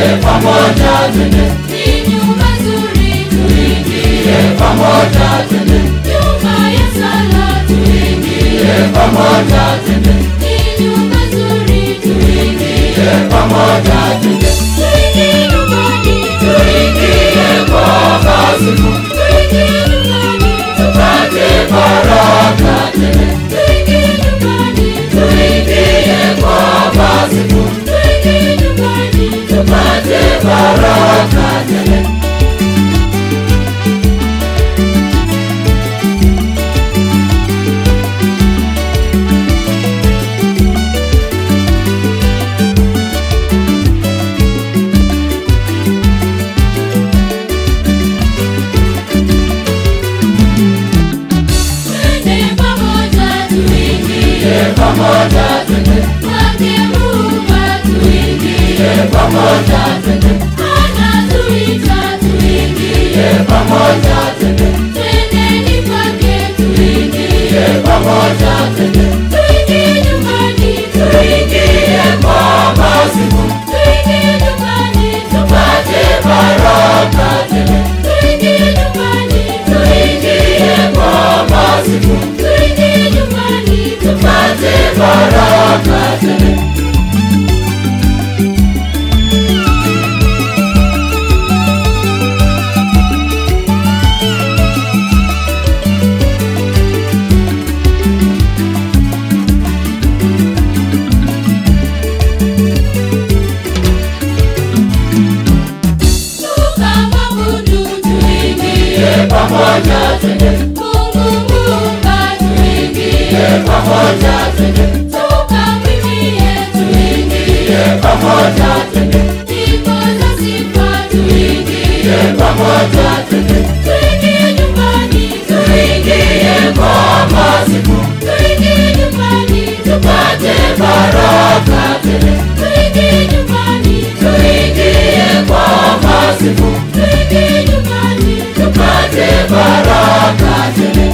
pamoja twende, Ni nyumba nzuri tuingie, pamoja twende, nyumba ya sala tuingie, pamoja twende, ni nyumba nzuri tuingie, pamoja twende, tuingie nyumbani, tuingie kwa kasimu, tuingie nyumbani, tupate baraka twende, tuingie nyumbani, tuingie kwa kasimu, tuingie nyumbani, tupate baraka twende. twende pamoja tuingie, pamoja twende, kwake Muumba tuingie, pamoja twende, anatuita tuingie, pamoja twende, twendeni kwake tuingie, pamoja twende, tuingie nyumbani, tuingie kwa kasimu, tuingie nyumbani, tupate baraka twende, tuingie nyumbani, tuingie kwa kasimu, tuingie nyumbani, tupate baraka twende. tukamwabudu tuingie, pamoja twende, Mungu Muumba tuingie, pamoja twende, tukamwimbie tuingie, pamoja twende, nyimbo za sifa tuingie, pamoja twende, tuingie nyumbani, tuingie kwa kasimu, tuingie nyumbani, tupate baraka twende, tuingie nyumbani, tuingie kwa kasimu, tuingie nyumbani, tupate baraka twende.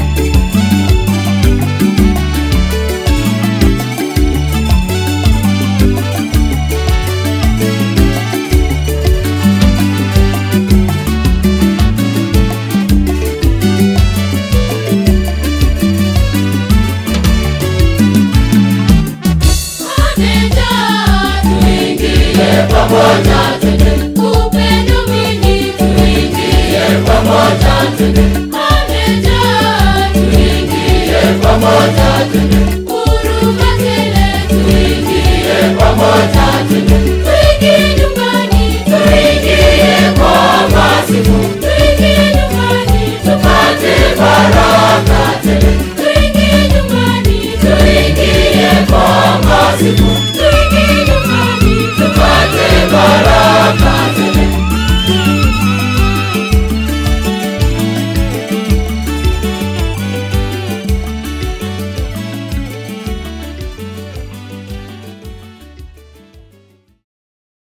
amejaa tuingie, pamoja twende, upendo mwingi tuingie, pamoja twende, amejaa tuingie, pamoja twende, huruma tele tuingie, pamoja twende, tuingie nyumbani, tuingie kwa kasimu, tuingie nyumbani, tupate baraka twende, tuingie nyumbani, tuingie kwa kasimu,